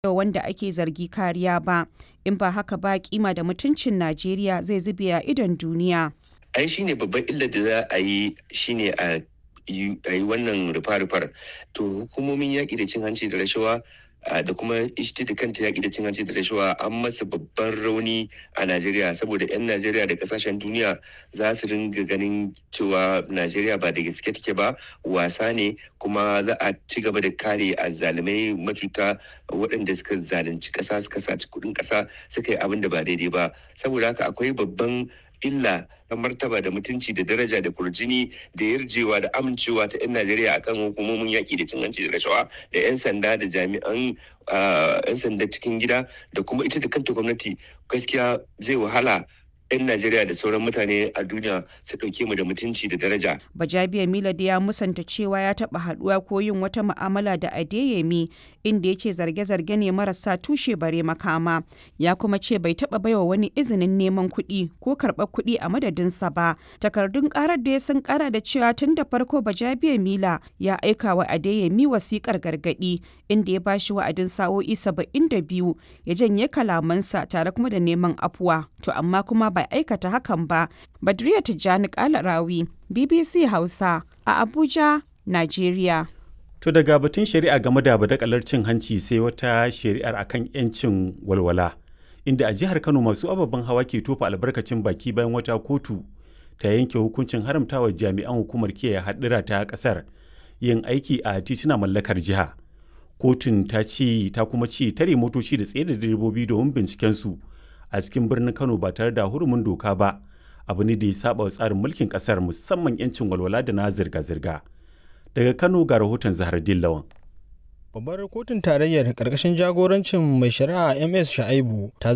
wanda ake zargi kariya ba in ba haka ba kima da mutuncin najeriya zai zube a idon duniya ai shine babban illar da za a yi shine a yi wannan rufa-rufar to hukumomin yaƙi da cin hanci da rashawa da kuma ishti da kanta yaƙi da cin hanci da rashawa an masa babban rauni a Najeriya saboda 'yan Najeriya da kasashen duniya za su ringa ganin cewa Najeriya ba da gaske take ba wasa ne kuma za a ci gaba da kare azzalumai macuta waɗanda suka zalunci ƙasa suka saci kuɗin ƙasa suka yi abin da ba daidai ba saboda haka akwai babban illa na martaba da mutunci da daraja da kurjini da yarjewa da amincewa ta 'yan Najeriya akan hukumomin yaƙi da cin hanci da rashawa da 'yan sanda da jami'an 'yan sanda cikin gida da kuma ita da kanta gwamnati gaskiya zai wahala 'yan Najeriya da sauran mutane a duniya su ɗauke mu da mutunci da daraja. Bajabiya Milad ya musanta cewa ya taɓa haɗuwa ko yin wata mu'amala da Adeyemi inda ya ce zarge-zarge ne marasa tushe bare makama. Ya kuma ce bai taɓa baiwa wani izinin neman kuɗi ko karɓar kuɗi a madadinsa ba. Takardun ƙarar da ya sun ƙara da cewa tun da farko Bajabiya Mila ya aika wa Adeyemi wasiƙar gargaɗi inda ya ba shi wa'adin sa'o'i saba'in da biyu ya janye kalamansa tare kuma da neman afuwa. To amma kuma ba bai aikata hakan ba. Badriya Tijjani Kalarawi, BBC Hausa a Abuja, Najeriya. To daga batun shari'a game da badakalar cin hanci sai wata shari'ar akan 'yancin walwala. Inda a jihar Kano masu ababen hawa ke tofa albarkacin baki bayan wata kotu ta yanke hukuncin haramtawa jami'an hukumar kiyaye haɗura ta ƙasar yin aiki a tituna mallakar jiha. Kotun ta ce ta kuma ce tare motoci da tsaye da direbobi domin binciken su a cikin birnin Kano ba tare da hurumin doka ba abu ne da ya saba wa tsarin mulkin kasar musamman 'yancin walwala da na zirga-zirga. Daga Kano ga rahoton Zahar Dillawan. Babbar kotun tarayyar ƙarƙashin jagorancin mai shari'a MS Sha'aibu ta